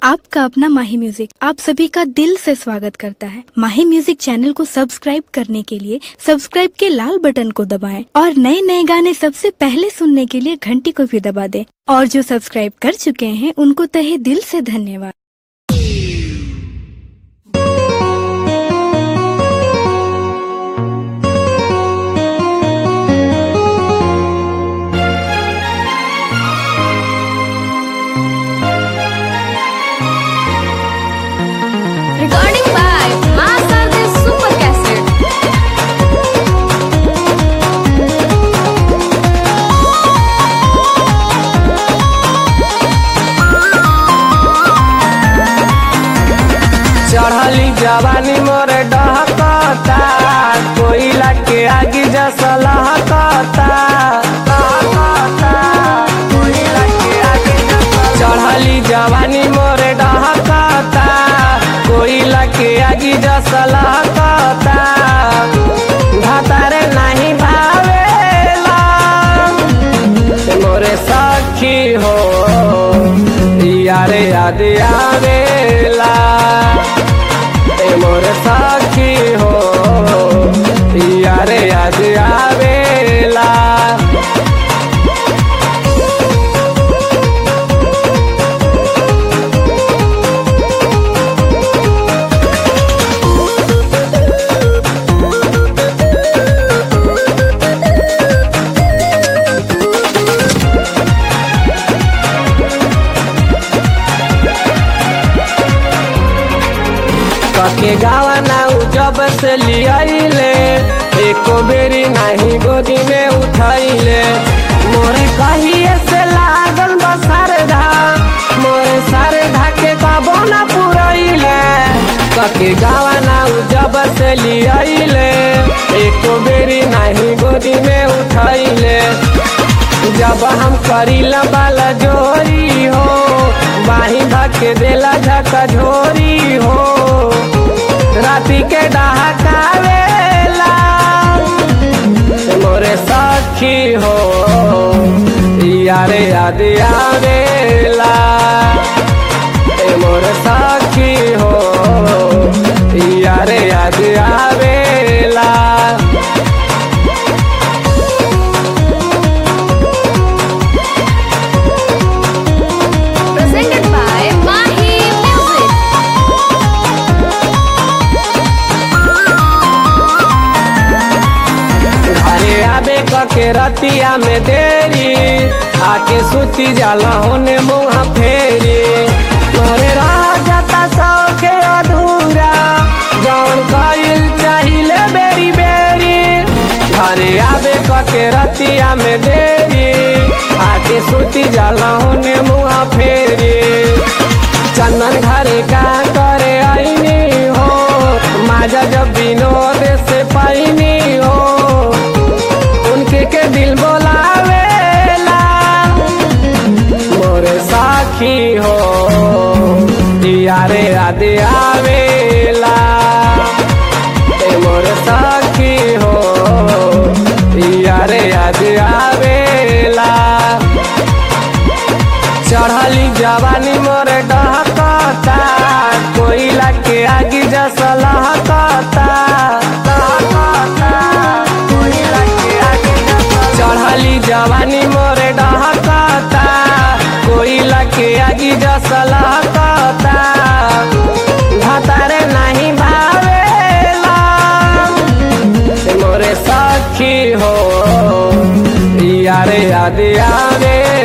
आपका अपना माही म्यूजिक आप सभी का दिल से स्वागत करता है माही म्यूजिक चैनल को सब्सक्राइब करने के लिए सब्सक्राइब के लाल बटन को दबाएं और नए नए गाने सबसे पहले सुनने के लिए घंटी को भी दबा दें और जो सब्सक्राइब कर चुके हैं उनको तहे दिल से धन्यवाद Recording by Master the Super Cassette. चढ़ली जवानी मोरे डहकता कोयला के आगी जैसा लहकता कोयला के आगी जैसा चढ़ली जवानी मोरे डहकता कोयला के आगी जैसा लहकता भातारे नहीं भावेला मोरे सखी हो यारे याद आवेला ए मोरे सखी हो यारे याद आवेला कके गावा ना उ जब से लियाइले एको बेरी नहीं गोदी में उठाइले मोरे कहिए से लागल बसरधा मोरे सरधा के कबो ना पुरैले कके गावा ना उ जब से लियाइले एको बेरी नहीं गोदी में उठाइले जब हम करीला बाला जोरी हो बाही धके देला झका झोरी हो राती के डहकावेला मोरे सखी हो यारे याद आवेला ए मोरे सखी हो यारे याद आवेला Presented by Mahi Music. घरे आबे कके रतिया में देरी आके सुती जाला होने मुँह फेरी तोरे रह जाता सौखे अधूरा जौन कइल चाहिए बेरी बेरी घरे आबे कके रतिया में देरी आके सुती जाला होने मुँह फेरी चंदन घरे का करे आईनी हो माजा जब विनोद से पाईनी हो उनके के दिल बोलावेला मोरे साखी हो यारे याद आवेला ए मोरे साखी हो यारे याद आवेला चढ़ली जवानी मोरे डहकता कोयला के आगी जैसा लहकता कोयला के आगी जैसा चढ़ली जवानी मोरे डहकता कोयला के आगी जैसा लहकता भातारे नहीं भावेला मोरे सखी हो यारे याद आवे